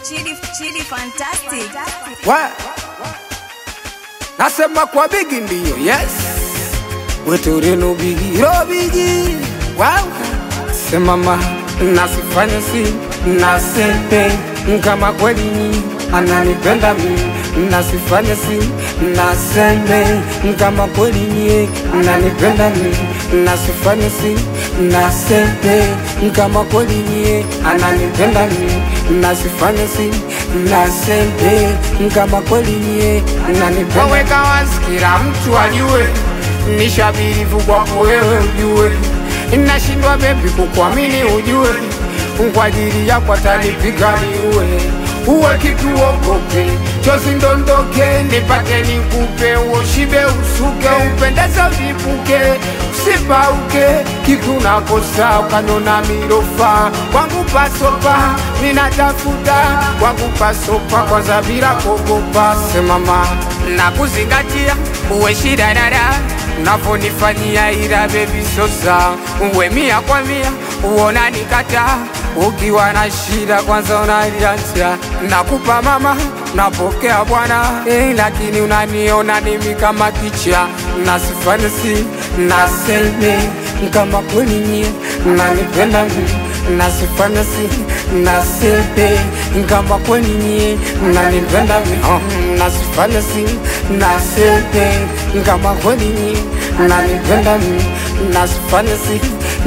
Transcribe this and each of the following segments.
Chidi, Chidi fantastic. Wa nasema kwa bigi ndiyo, yes weturinu bigi ro bigi wow. Semama nasifanye si nasepe kama kweli ni ananipenda mi nasifanye si nasembe kama kweli ni ananipenda mi nasifanye si nasepe kama kweli ni ananipenda mi nasifanye si nasembe kama kweli ni ananipenda waweka wazi kila mtu ajue nishabirivu kwako wewe ujue nashindwa bebi kukuamini ujue kwa ajili yako atanipiga niue uwe kitu ogope chozi ndondoke nipate nikupe uoshibe usuke upendeze vipuke usipauke kitu nakosa ukanona mirofa kwangu pasopa ninatafuta kwangu pasopa kwanza bila kuogopa semama na kuzingatia uwe shidadada unavyonifanyia ila bebi sosa uwe mia kwa mia uona nikata ukiwa na shida kwanza unaliacha nakupa mama napokea bwana eh, lakini unaniona nimi kama kicha nasifanisi naseme kama kweli nyie nanipenda mi nasifanisi nasepe kama kweli nyie nanipenda mi oh, nasifanisi nasepe kama kweli nyie nanipenda mi nasifanisi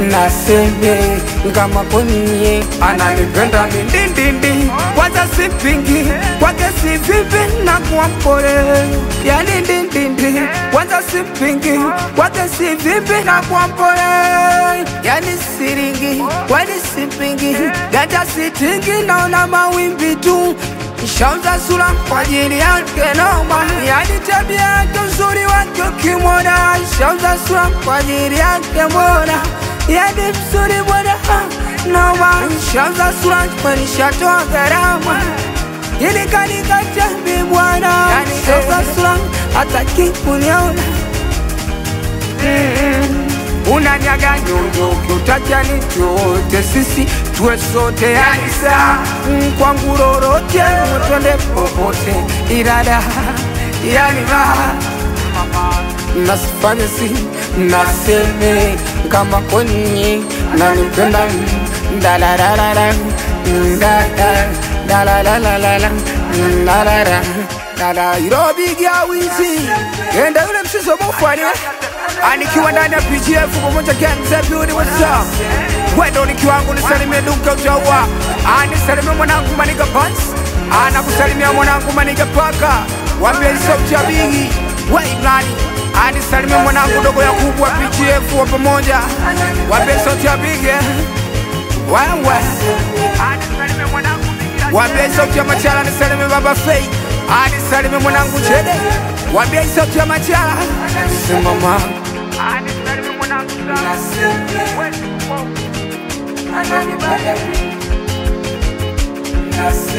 naseme kama kweli nyie ananipenda mi ndindindi kwanza sipingi kwake si vipi na kuwa mpole yani ndindindi kwanza sipingi kwake si vipi na kuwa mpole yani siringi kwani sipingi ganja sitingi naona mawimbi tu Shauza sura kwa ajili yake noma, yani tabia yake uzuri wake ukimwona. Shauza sura kwa ajili yake mbona, yani mzuri bwana noma. Shauza sura kwa nishatoa gharama ili kanika jambi bwana, yani shauza sura hataki kuniona unanyaga nyonyo ukiutaja ni chote sisi tuwe sote yani saa mm, kwangu lolote twende popote irada yani raha nasifanye si naseme kama kwenye nanipenda dalararara dalalalala dalara dala irobigia wizi enda yule msizo mufaniwe anikiwa ndani ya PGF pamoja gang Zebudi what's up Wendo ni kiwangu nisalimie duka utaua anisalimie mwanangu maniga pants anakusalimia mwanangu maniga paka wambia sauti ya bigi wei blani anisalimie mwanangu dogo ya kubwa PGF wa pamoja wambia sauti ya bigi wewe anisalimie mwanangu wambia sauti ya machala nisalimie baba fei anisalimie mwanangu chede wambia sauti ya machala simama Ananibada, nasema